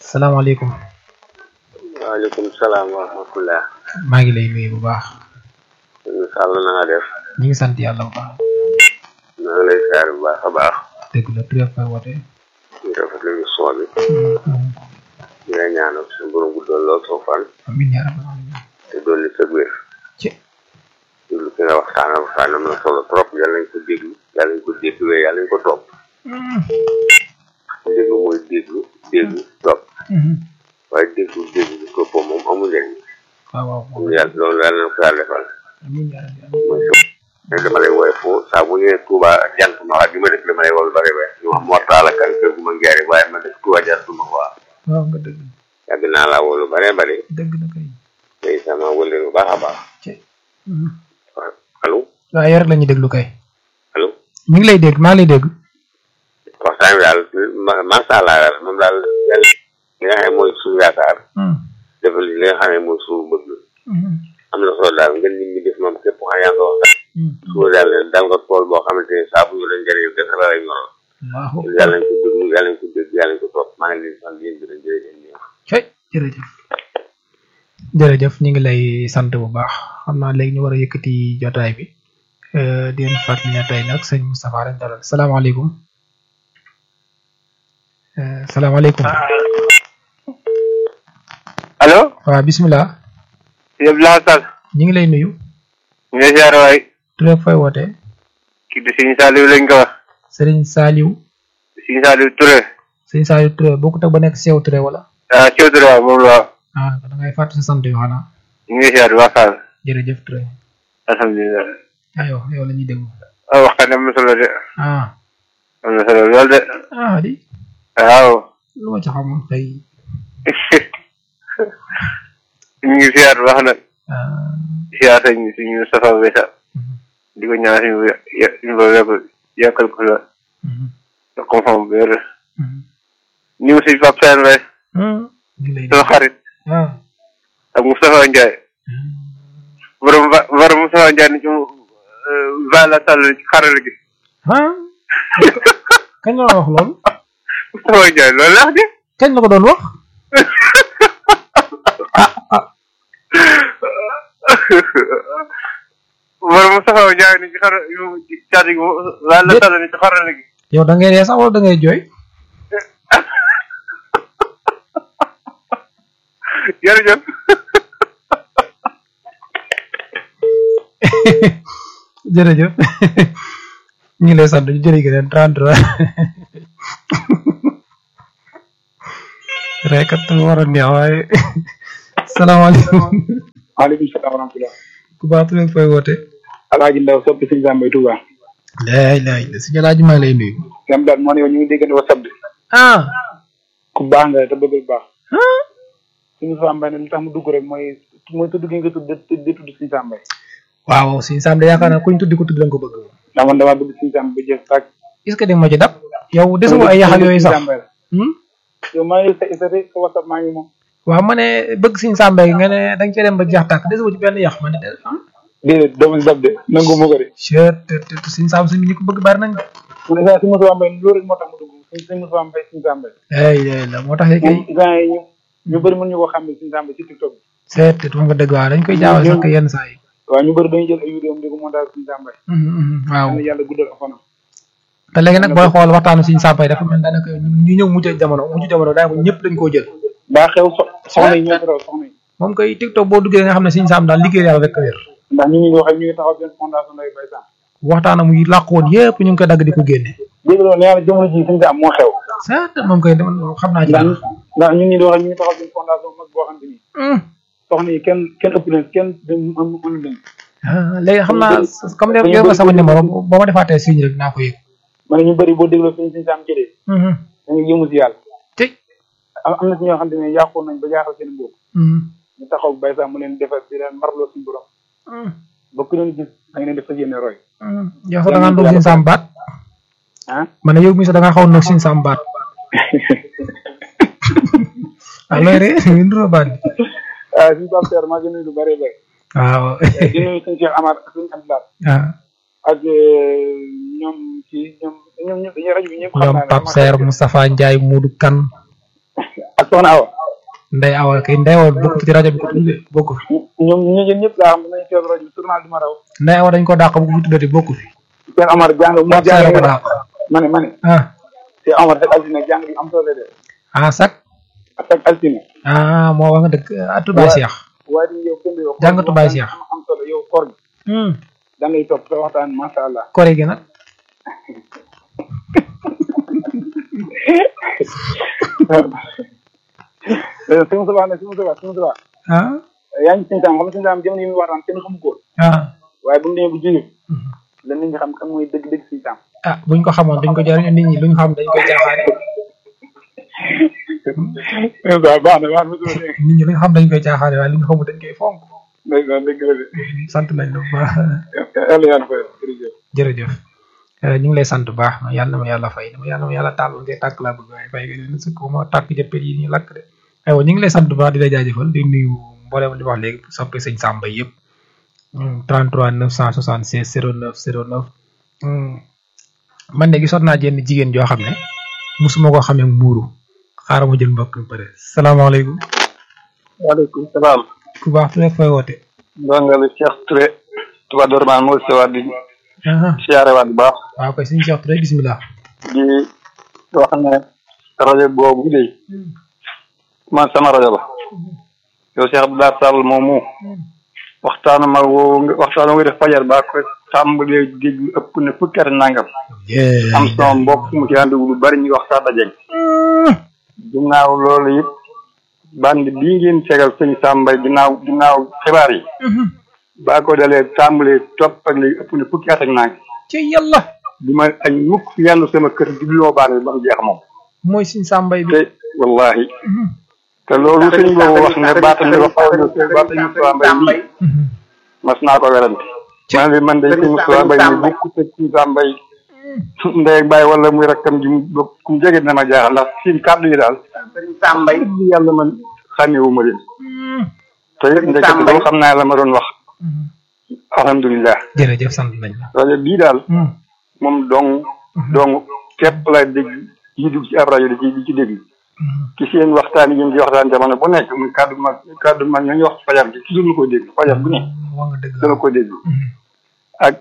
salaamaaleykum. waaleykum salaam wa rahmatullah. maa ngi lay nuyu bu baax. ñu sàll na nga def. ñu ngi sant yàlla bu baax. maa ngi lay siyaar bu baax a baax. dëgg la tur fay woote. ñu rafetlu émission bi. di la ñaanal suñu borom guddal lool soo fan. amiin yaa rabbal aalamiin. te dolli sa wér. ci déglu ki nga waxtaanal waxtaan am na solo trop yàlla nañ ko déglu yàlla nañ ko déglu waaye yàlla nañ ko topp. déglu mooy déglu déglu topp waaye déglu déglu topp moom amul njëriñ. waaw waaw am yàlla loolu yàlla na ko yàlla defal. amiin yaa rabbi mooy sa dama lay woowee foo saa bu ñëwee Touba jant ma wax li ma def li ma lay wol bare bare ñu wax mortaala kan kër gu ma ngeeri waaye ma def Touba jant ma ko wax waaw nga dëgg yàgg naa laa wolu bare bare dëgg la kay. tey sama wële bu baax a baax ci waaw allo waaw yow rek la ñuy déglu kay. allo mi ngi lay dégg maa ngi lay dégg. waxtaan bi daal ma- macha allah daal moom daal yàlla li nga xam ne mooy suñu yaakaar defal li nga xam ne mooy suñu bëgg am na solo daal nga nit ñi def moom képp xam yaa nga wax suba daal ne dal nga tool boo xamante ne saa bu ñu la njëriñ def la lay ñoral waaw. yàlla nañ ko déglu yàlla nañ ko dégg yàlla nañ ko topp maa ngi leen di sant yéen di leen jërëjëf cay jërëjëf. jërëjëf ñu ngi lay sant bu baax xam naa léegi ñu war a yëkkati jotaay bi di leen fàttali ne tey nag sëñ Moustapha lañ dalal salaamaaleykum. Euh, salaamaaleykum. allo waaw bisimilah. yëpp laa sal ñu ngi lay nuyu. ñu ngi siyaare waay tur ak fooy wootee. kii di Sëñ Saliou lañ ko wax Serigne Saliou. Sëñ Saliou Touré Serigne Saliou Touré bokkut ak ba nekk Sew Touré wala. ah Cheikh Touré waaw moom la waaw ah da ngay fàttali sa sant yoo xanaa. ñu ngi siyaare waa Sall jërëjëf Touré. alhamdulilah aywa yow la ñuy déglu. ah waxtaan am na solo de ah am na solo lool de ah di waaw lu ma ci xamoon kay. ñu ngi siyaare wax nag ah siyaare sañ suñu Moustapha Wessa di ko ñaan suñu ya- suñu ba wekk yàkkal ko la jox ko xam bu wér ñu ngi si Pape Sène Mbaye ñu ngi lay sama xarit ah. ak Moustapha Ndiaye borom ba borom Moustapha Ndiaye ni ci Vala Sall ci xarala gi ah kañ la wax loolu. Moustapha Ndiaye loolu la wax de kañ la ko doon wax. borom Moustapha Ndiaye ni ci xar yu ci caati gi Vala Sall ni ci xarala gi yow da ngay dee sax wala da ngay jooy. jërëjëf jërëjëf ñu ngi lay sant ñu jërë ngeen 33 rek kat mu war a neex waaye salaamaaleykum maaleykum salaam wa rahmatulah. ku baax tu leen fooy woote. Alaaji Ndaw soppi sëñ Sambay Touba. laay laay la suñu laaj maa ngi lay nuyu. Yam daal moo ne yow ñu ngi déggante WhatsApp de. ah ku baax nga te bëgg lu baax. suñu Sambay ne lu tax mu dugg rek mooy mooy tudd gi nga tudd di tudd suñu Sambay. waaw suñu Sam de yaakaar naa kuñ tuddi ko tuddi lañ ko bëgg. ndax man damaa bëgg suñu Sambay ba jeex tàkk. est-ce que di nga ma ci dab. yow desuma ay yax ak yooyu sax. Sambay la. Hmm? yow maa ngi sa sa sa WhatsApp maa ngi moom. waaw ma ne bëgg suñu Sam nga ne da nga cee dem ba jeex tàkk desuma ci benn yax ma ne de ah. déedéet doo ma si dab de nangu ma ko de. Cheikh te te suñu Sam suñu ñi ko bëgg bari nañ de. mu ne saa si Moussa Mbaye loolu rek moo tax mu dugg suñ suñ Moussa Mbaye suñu Sambay. ay ay la moo tax kay. moom gars yi ñu ñu bëri mën ñu ko xam ne suñu Sambay ci TikTok bi. seet te wax nga dëgg waaw dañ koy jaawal sax yenn saa yi. waaw ñu bëri dañuy jël ay vidéo am di ko montage suñu Sambay. waaw yàlla yàlla guddal ak fanam. te léegi nag booy xool waxtaanu suñu sàppay dafa mel daanaka ñu ñëw mujj jamono mujj jamono daanaka ñëpp dañ koo jël. daa xew so soxna yi ñoo ko raw soxna yi. moom koy TikTok boo duggee nga xam ne suñu sàmm daal liggéey yàlla rek a wér. ndax ñu ngi wax ak ñu ngi taxaw benn fondation Ndeye Baye Samb. waxtaanam yi làq woon yëpp ñu ngi koy dagg di ko génne. dégg nga nee naa jamono jii suñu am moo xew. seet moom koy dama xam naa ci ndax dara. ndax ñun ñi di wax ak ñu ngi taxaw benn fondation mag boo xam te ni soxna yi kenn kenn ëpp leen kenn dem am am leen. ah léegi xam naa comme yow yor nga sama numéro boo ma defaatee signe rek naa ko yëg. ma ne ñu bëri boo dégloo suñu suñu saam jëlee. da nga yëngu si yàlla. te. am am na si ñoo xam te ne yàqoon nañ ba jaaxal seen bopp. ñu taxaw Baye Samb mu leen defar di leen marloo suñu borom. ba ku leen gis da nga leen di fas yéene roy. yow sax da ngaa ndoog suñu sàmm baat. ah. ma ne yow mii sax da ngaa xaw a ndoog suñu sàmm baat. ah looy ree ñu nduróo baat bi. ah suñu Pape Seer maa ngi nuyu lu bëree bëri. waaw. di nuyu suñu Cheikh Amar ak suñu Abdoulaye. ah ak ñoom ci ñoom ñoom ñëpp dañuy rajo bi ñëpp xam ñoom naa ne Pape Serre Moustapha Ndiaye Moodu Kane ak soxna Awa Ndeye Awa kay Ndeye Awa bokk ci rajo bi ko tuddee bokk fi ñoom ñu ñun ñëpp laa xam nañu teewlu rajo bi journal du ma raw Ndeye Awa dañ ko dàq bu ko fi tuddati bokk fi seen Omar jàng mu Pape Sarr ko jàng dàq ma ne ma ne ah seen Omar ak altine jàng bi am solo de ah sax ak ak altine ah moo wax nga dëgg atu Baye Cheikh waaye di yow kenn du yow Jàngatu Baye Cheikh. am am solo yow koor gi da ngay topp sa waxtaan masha Allah kore gi nag si mu sabaa ne si mu sabaa si mu sabaa ah yaa ngi sintaam xam nga sintaam jamono yi muy waxtaan kenn xamu ko woon ah waaye bu ñu demee bu jógee la nit ñi xam kan mooy dëgg dëgg sintaam ah buñ ko xamoon dañ ko jariñu nit ñi luñ xam dañ koy caaxaane waaw baax na baax na mosuma dégg nit ñi luñ xam dañ koy caaxaane waaye luñ xamul dañ koy fonk ndeysaan dëgg la de sant nañ la bu baax yàlla yàlla fay jërëjëf jërëjëf Eh, ñu ngi lay sant bu baax yàlla na ma yàlla fay dama yàlla na ma yàlla taal ngay tàkk laa bëgg waaye fay nga sëkk ma tàkk jëppee yi ñu lakk de aywa ñu ngi lay sant bu baax di la jaajëfal di nuyu mboolem li wax léegi soppe sëñ Samba yëpp 33 976 09 09 Hmm. man de gisoon naa jenn jigéen joo xam ne musuma koo xamee muuru xaaral ma jël mbokk mi pare salaamaaleykum waaleykum salaam. ku baax tu rek fay woote ndongali Cheikh Touré Touba Dorman moo sewaat di aha siyaare waat bu baax waaw koy suñu Cheikh Touré bismillah di wax ne rajo boobu de man sama rajo la yow Cheikh Abdoulaye Sall moomu waxtaanu ma woo nga waxtaanu nga def fajar baa ko tàmbalee déglu ëpp na fukki at nangam am sama mbokk mu ci ànd lu bari ñuy wax sax dajeeg ginnaaw loolu it band bii ngeen tegal sëñ Sambay ginnaaw ginnaaw xibaar yi baa ko dalee tàmbalee topp ak léegi ëpp na fukki at ak nangam ci yàlla bi ma añ mukk yenn sama kër di loo baan bi ba mu jeex moom mooy suñ sàmbay bi te wallahi te loolu sëñ boobu wax ne baatam bi wax baatam Moussa Mbaye lii mas naa ko werante man li man day sëñ Moussa Mbaye mi bukk te sëñ Moussa Mbaye ndey ak bàyyi wala muy rakkam ji mu bokk ku mu jege na ma jaaxal ndax seen kàddu yi daal sëriñ Sambay li yàlla man xàmmewu ma leen te it ndekete loolu xam naa la ma doon wax alhamdulilah jërëjëf sant nañ la rajo bii daal moom dong dong képp lay dégg yi dugg ci ab rajo di ci di ci déglu ci seen waxtaan yi ngeen di waxtaan jamono bu nekk muy kàddu ma kàddu ma ñoo ñu wax fajar bi toujours ma koy déglu fajar bu nekk wax nga dëgg dama koy déglu ak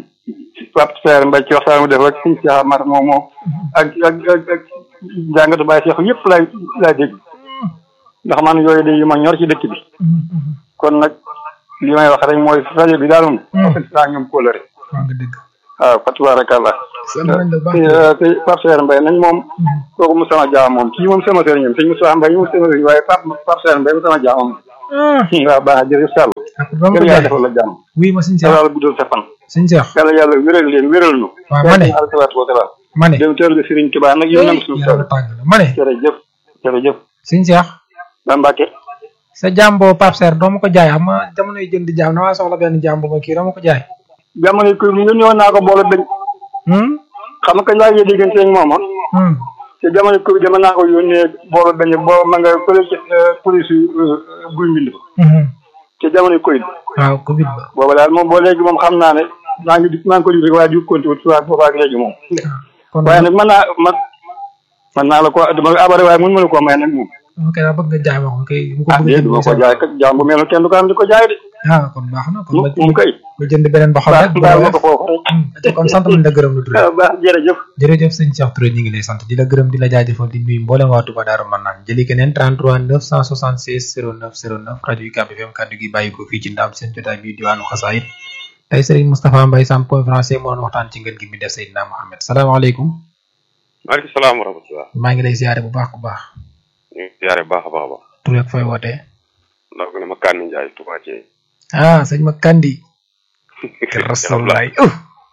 Pape Seer Mbay ci waxtaan mu def ak suñu Cheikh Amar moom moom ak ak ak ak jàngatu Baye Cheikh yëpp lay lay déglu ndax man yooyu de yu ma ñor ci dëkk bi kon nag li may wax rek mooy rajo bi daal moom ofet saa ñoom kóolare wax nga dëgg waaw fatubaarakallah sant nañ la bu baax te te Pape Seer Mbay nag moom kooku mu sama jaam moom kii moom sama sëriñ sëñ Moussa Mbay moom sama sëriñ waaye Pape Pape Seer Mbay mu sama jaam moom waaw baax na jërëjëf Sall ak ba ma ko yàlla jaay defal la jàmm oui ma suñ Cheikh yàlla guddal sa fan suñ Cheikh yàlla yàlla wéral leen wéral nu waaw ma ne yàlla salaatu wa salaam ma ne dem teel ga Sëriñ Tuubaa nag yéen nangu suñu taw yàlla tàng la ma ne jërëjëf jërëjëf suñ Cheikh ba Mbàkke sa jàmboo Pape Serre doo ma ko jaay xam nga jamono yi jënd jaam damaa soxla benn jàmbo ma kii doo ma ko jaay jamono yi ko mu ngeen ñëwoon naa ko boole dañ hmm xam nga kañ laa ngi diggante ak moom ah hmm te jamono ko dama naa ko yónnee boole dañ boo ma nga fële ci police yu guy mbind ba hmm te jamono koy waaw covid ba booba daal moom boo léegi moom xam naa ne maa ngi di maa ngi ko di rek waaye di compté wut waaye booba ak léegi moom kon waaye nag mën naa man mën naa la ko dama abare waaye mun ma la ko may nag moom ok daa bëgg nga jaay ma ko kay mu ko ah bëgg déedéet jënd du ma sa ko jaay kat jaam bu mel noonu kenn du ko am di ko jaay de ah kon baax na kon moom ma moom kay ma jënd beneen ba xam baax rek bu baax la ma ko foofu rek Hmm, kon sant nañ la gërëm la Touré ah baax jërëjëf jërëjëf sëñ Cheikh Touré ñu ngi lay sant di la gërëm di la jaajëfal di nuyu mboolem waa Touba Darou Manane jëli keneen 33 976 09 09 rajo UCAB FM kàddu gi bàyyi ko fii ci ndam seen jotaay bi diwaanu xasaayit tey Serigne Moustapha Mbaye Sam point français moo doon waxtaan ci ngeen gi mi def Seydina Mohamed salaamaaleykum maaleykum salaam wa rahmatulah. maa ngi lay ziare bu baax bu baax ñu ngi ziare bu baax a baax a baax. Touré ak fooy wootee ndax ne ma Kane Ndiaye Touba Thiel. ah sëñ ma Kandi rasulaay uh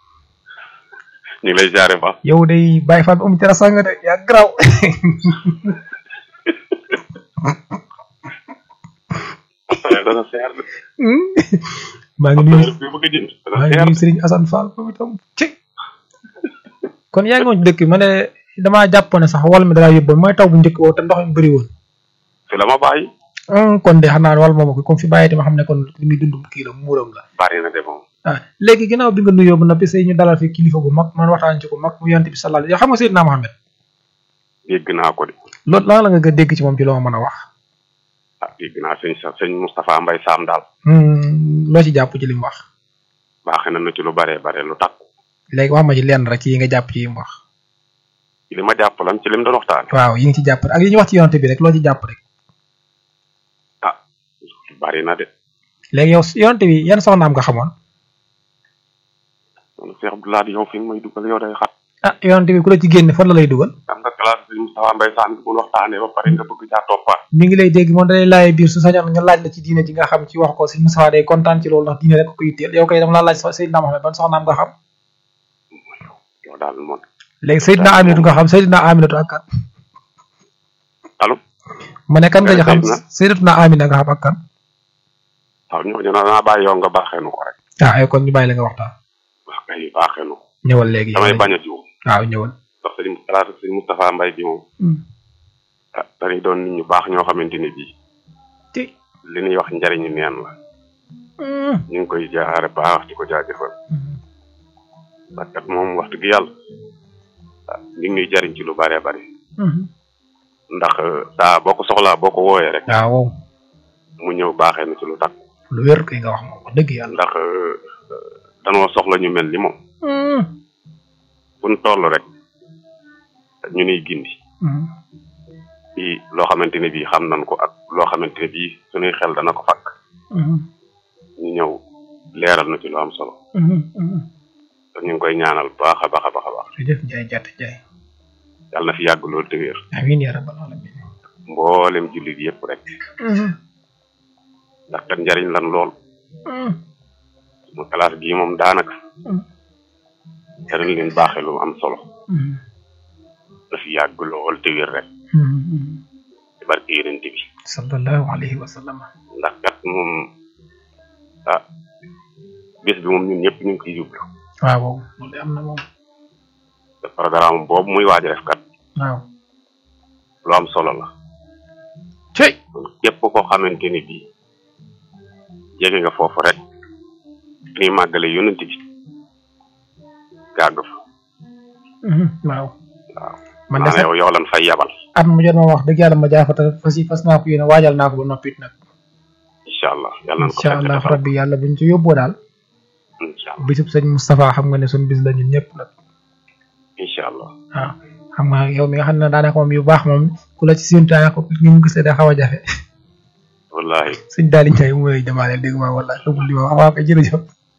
ñu ngi lay ziare bu baax. yow day Baye Fall um ci rasanga de yaa graw dana seer de. maa ngi nuyu bi bëgg a jënd dana maa ngi seer nuyu Serigne Assane Fall moom itam ci kon yaa ngi woon ci dëkk bi ma ne damaa jàpp ne sax wal mi dalaa yóbboon mooy taw bu njëkk boobu te ndox mi bëri woon fi la ma bàyyi. ah kon de xam naa wal moom ko comme fi bàyyi ma xam ne kon li muy dund kii la muuram la bari na de moom. ah léegi ginnaaw bi nga nuyoo ba noppi say ñu dalal fi kilifa gu mag man waxtaan ci ko mag mu yonent bi sallallahu alayhi yow xam nga Seydina Mohamed dégg naa ko de. loolu lan la nga dégg ci moom ci loo ma mën a wax. ah dégg naa sëñ sa sëñ Moustapha Mbaye Sam daal. loo ci jàpp ci li mu wax. baaxee na na ci lu bare bare lu takku. léegi wax ma ci lenn rek ci yi nga jàpp ci yi mu wax. ci li ma jàpp lan ci lim doon waxtaan. waaw yi nga ci jàpp ak yi ñu wax ci yonte bi rek loo ci jàpp rek. ah bari na de. léegi yow yonte bi yan soxnaam nga xamoon. man Cheikh Abdoulaye yow fi nga may dugal yow day xat. ah yonte bi ku la ci génne fan la lay dugal. am nga classe sëñ Moustapha Mbaye Sam bu waxtaanee ba pare nga bëgg caa toppaat. mi ngi lay dégg moom dalay laajee biir su sañoon nga laaj la ci diine ji nga xam ci wax ko sëñ Moustapha day kontaan ci loolu ndax diine rek ko yitteel yow kay dama laa laaj Seydina Mohamed ban soxnaam nga xam. yow daal moom. léegi Seydina Aminatu nga xam Seydina Aminatu ak kan. allo. ma ne kan nga xam Seydatuna Amina nga xam ak kan. waaw ñooñu nag naa bàyyi yow nga baaxee nu ko rek. ah ay kon ñu bàyyi la nga waxtaan. wax kay baaxee nu ko. ñëwal léegi damay bañ a jiw. waaw ñëwal. ndax sëñ classe sëñ Moustapha Mbaye bi moom. ah dañuy doon nit ñu baax ñoo xamante ne bii. ci li ñuy wax njariñu neen la. ñu ngi koy jaare baax di ko jaajëfal. parce que moom wax dëgg yàlla. ah ñu ngi ñuy jariñ ci lu bare bari. ndax saa boo ko soxlaa boo ko wooyee rek. waaw. mu ñëw baaxee na ci lu takk. lu wér kay nga wax moom wax dëgg yàlla. ndax danoo soxla ñu mel ni moom. buñ toll rek ñu niy gindi. ci loo xamante ne bii xam nañ ko ak loo xamante ne bii suñuy xel dana ko fakk. ñu ñëw leeral na ci lu am solo. te ñu ngi koy ñaanal baax a baax a baax a baax. jërëjëf Ndiaye Diatta Ndiaye. yàlla na fi yàgg loolu te wér. amiin yaa rabbal alamin. mboolem jullit yëpp rek. ndax kat njariñ lan lool. mu classe bii moom daanaka. jariñ leen baaxee lu am solo. na fi yàgg lool te wér rek. ci barke yonent bi. sallallahu alayhi wa sallam. ndax kat moom ah bés bi moom ñun ñëpp ñu ngi ciy jublu. waaw loolu am na moom. te programme boobu muy waaj a def kat. waaw. lu am solo la. cey. kon képp koo xamante ni bii jege nga foofu rek ni màggale yonent bi gàgg fa. waaw. waaw man de sax yow yow lan fay yabal. at mu jot ma wax dëgg yàlla ma jaafata fas yi fas naa ko yéene waajal naa ko ba noppit nag. incha allah yàlla nañ ko incha allah rabbi yàlla buñ ci yóbboo daal. incha allah bisub sëñ Moustapha xam nga ne suñ bis la ñun ñëpp nag. incha allah. waaw xam nga yow mi nga xam ne daanaka moom yu baax moom ku la ci séntu ko ñu mu gisee day xaw a jafe. wallahi sëñ Daali Ndiaye mu lay demaaleel dégg nga wala xamul li ma wax waaw kay jërëjëf.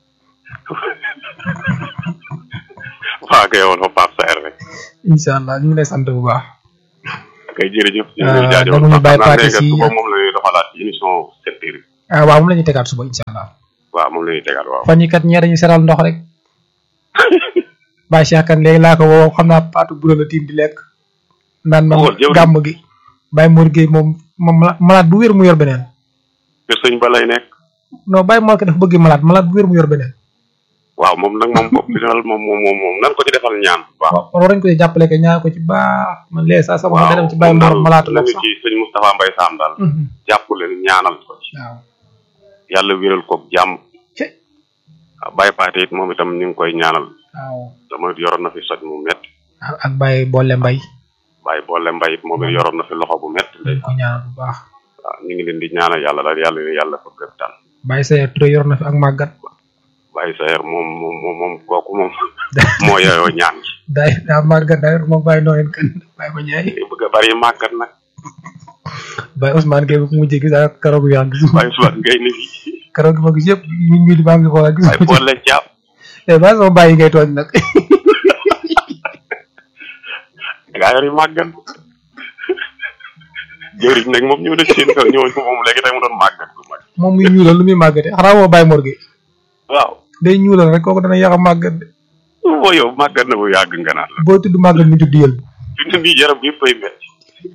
waaw kay yow Pape Saer rek. incha allah ñu ngi lay sant bu baax. kay jërëjëf. ñu ah ngi lay jaajëfal dama ñu bàyyi xam naa parti léegi si suba moom la ñuy doxalaat ci émission sept heures. ah waaw moom la ñuy tegaat suba incha allah. waaw moom la ñuy tegaat waaw. fan yi kat ñee dañuy seral ndox rek. Baye Cheikh kan léegi laa ko woo xam naa paatu bu la tiim di lekk. naan man Wóor, jëwriñ. gàmm gi. Baye Mor Gueye moom moom malade bu wér mu yor beneen. kër sëñ ba lay nekk. non Baye Mor ko dafa bëgg malade malade bu wér mu yor beneen. waaw moom nag moom bopp bi daal moom moom moom moom nan ko ci defal ñaan. waaw waaw war nañ ko ci jàppale ko ñaan ko ci baax man léegi saa sama xel dem ci Baye moom Mor daal malaatu la nañu sax. ci sëñ Moustapha Mbaye Sam daal. Mhm. jàpp leen ñaanal ko ci. waaw. yàlla wéral ko jàmm. ci waaw Baye Paate it moom itam ñu ngi koy ñaanal. waaw. dama yoroon na fi soj mu métti. ak ak Baye Bolle Mbaye. Baye boole mbay it moom it yoroon na fi loxo bu métti. dañ ko ñaanal bu baax. waaw ñu ngi leen di ñaanal yàlla daal yàlla yàlla ko gën daal. Baye Seye Touré yor na fi ak màggat. Baye Saer moom moom moom moom kooku moom moo yeyoo ñaan gi. daay daa màggat daa yor moom Baye Noël kan Baye ma Ndiaye. day bëgg a bari màggat nag. Baye Ousmane Gueye bu ko mujjee gis ak keroog yaa gis. Baye Suwaat ngay ne fii. keroog ma gis yëpp ñun ñii di maa ngi xool gis. Baye boole jàpp. eh ba sama bàyyi ngay tooñ nag. gaa yor yu màggat. jëriñ nag moom ñëw na ci seen kër ñëwoon ko moom léegi tey mu doon màggat ku mag. moom muy ñuulal lu muy màggate xanaa moo Baye Mor Gueye. waaw. day ñuulal rek kooku dana yàq a màggat de. boo yow màggat na bu yàgg nga naan la. boo tudd màggat mi tudd yël. fi mu ne nii yaram bi yëpp ay métti.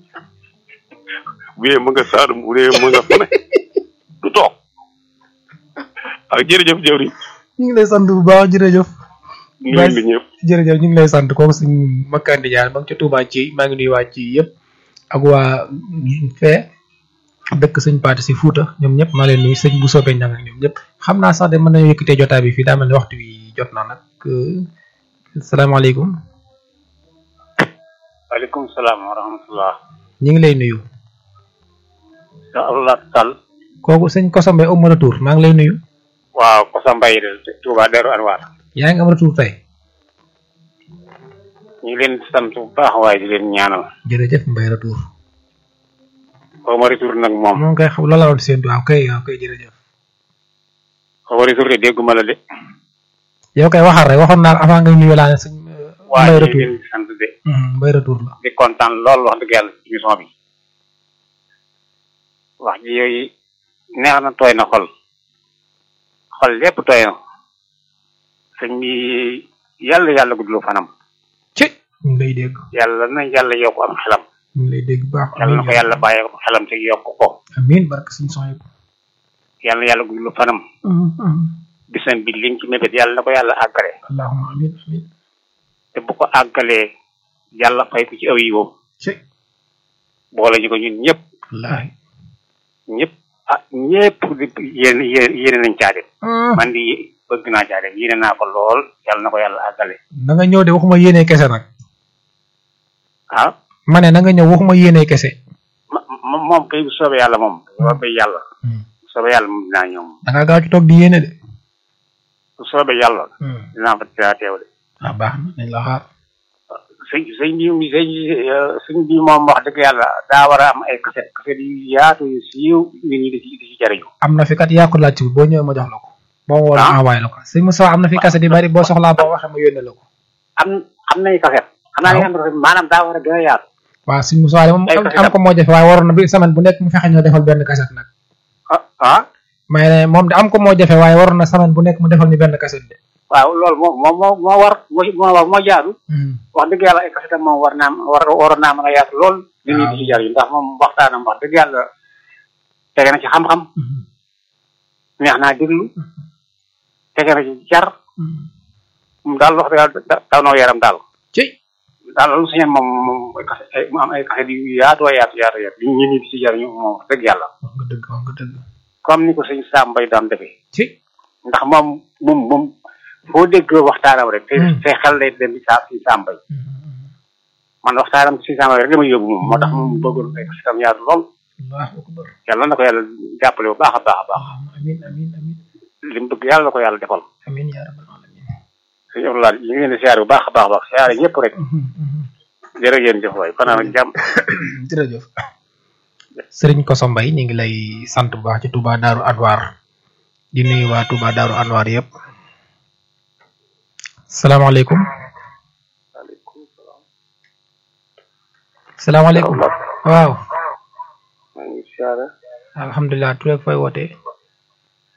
bu dee mu nga Saalum bu dee mu nga fu ne du toog. ak jërëjëf jëwriñ. ñu ngi lay sant bu baax jërëjëf. nuyu li ñëpp. jërëjëf ñu ngi lay sant kooku suñ makkandi jaar ba nga ca Touba ci maa ngi nuyu waa ci yëpp ak waa fee dëkk sëñ Paate si Fuuta ñoom ñëpp maa leen nuyu sëñ bu soobee ñang ak ñoom ñëpp xam naa sax de mën nañu yëkkatee jotaay bi fii daa mel ni waxtu wi jot na nag salaamaaleykum waaleykum salaam wa rahmatullah ñu ngi lay nuyu Allah Sall kooku sëñ Koso Mbaye am retour maa ngi lay nuyu waaw Koso Mbaye de Touba Darou Anwar yaa ngi am retour tey ñu ngi leen di sant bu baax waaye di leen ñaanal jërëjëf Mbaye retour xaw ma retour nag moom moom kay xam loolu la woon seen waaw kay waaw kay jërëjëf xaw ma retour de dégguma la de yow kay waxal rek waxoon naa la avant ngay nuyu laa ne sëñ waaye Mbaye ñu ngi retour leen di sant de Mbaye retour la di kontaan lool wax dëgg yàlla ci émission bi wax ji yooyu neex na tooy na xol xol lépp tooy na sëñ bi yàlla yàlla guddlu fanam ci ñu ngi lay dégg yàlla na yàlla yokk am xelam ñu ngi lay dégg bu baax yàlla na ko yàlla bàyyi ko xelam te yokk ko amiin barke suñu son yëpp yàlla na yàlla guddlu fanam bisam bi liñ ci mébét yàlla na ko yàlla àggale allahumma amiin amiin te bu ko àggalee yàlla fay ko ci aw yiwam ci boole ñu ko ñun ñëpp wallaahi ñëpp ah ñëpp di yéen yéen yéene nañ caa dem man di bëgg naa caa dem yéene naa ko lool yàlla na ko yàlla àggale na nga ñëw de waxuma yéenee kese nag ah ma ne na nga ñëw waxuma yéenee kese ma ma- moom kay bu soobee yàlla moom bu soobee yàlla bu soobee yàlla moom dinaa ñëw moom da nga gaaw ci toog di yéene de bu soobee yàlla dinaa fa dinaa teew de ah baax na nañ la xaar sëñ sëñ bi sëñ sëñ bi moom wax dëgg yàlla daa war a am ay kaset kaset yu yaatu yu siiw nit ñi di ci di ci jariñu am na fi kat yaa ko laajte boo ñëwee ma jox la ko boo woo Ah. ma envoyé la ko sëñ Moussa am na fi kase di bari boo soxlaa boo waxee ma yónnee la ko am am nay kaset xanaa li nga xam ne maanaam daa war a gën a yaatu waaw sëñ Moussa de moom Ay am kaset am ko moo jafe waaye waroon na bi semaine bu nekk mu fexe ñoo defal benn kaset nag ah ah may ne moom de am ko moo jafe waaye waroon na semaine bu nekk mu defal ñu benn kaset de waaw loolu moo moo moo moo war moo moo war moo jaadu wax dëgg yàlla ay kasetam moom war naa war waroon naa mën a yaatu lool nit ñi di ci jariñu ndax moom waxtaanam wax dëgg yàlla tege na ci xam-xam neex naa déglu tege na ci jar moom daal wax dëgg yàlla da- daw na yaram daal ci daal loolu suñu moom moom ay kase ay mu am ay kaset yu yaatu a yaatu yaatu yaatu nit ñi di ci jariñu moom wax dëgg yàlla wax nga dëgg wax nga dëgg comme ni ko sëñ Sam Mbaye daan defee ci ndax moom moom moom foo dégg waxtaanam rek te te xel lay dem ci saa si Sam Mbaye man waxtaanam si Sam Mbaye rek dama yóbbu moom moo tax moom bëggoon ay kasetam yaatu lool allahu akbar yàlla na ko yàlla jàppale bu baax a baax a baax amin amin amin li mu bëgg yàlla na ko yàlla defal amin ya rabbal alamin suñu Abdoulaye ñu ngi leen di siyaare bu baax a baax a baax siyaare ñëpp rek jërë ngeen jëf waay kon nag jàmm jërëjëf sëriñ Koso Mbaye ñu ngi lay sant bu baax ci Touba Darou Anwar di nuyu waa Touba Darou Anwar yëpp salaamaaleykum salaamaaleykum waaw maa ngi siyaare alhamdulilah tu rek fay wootee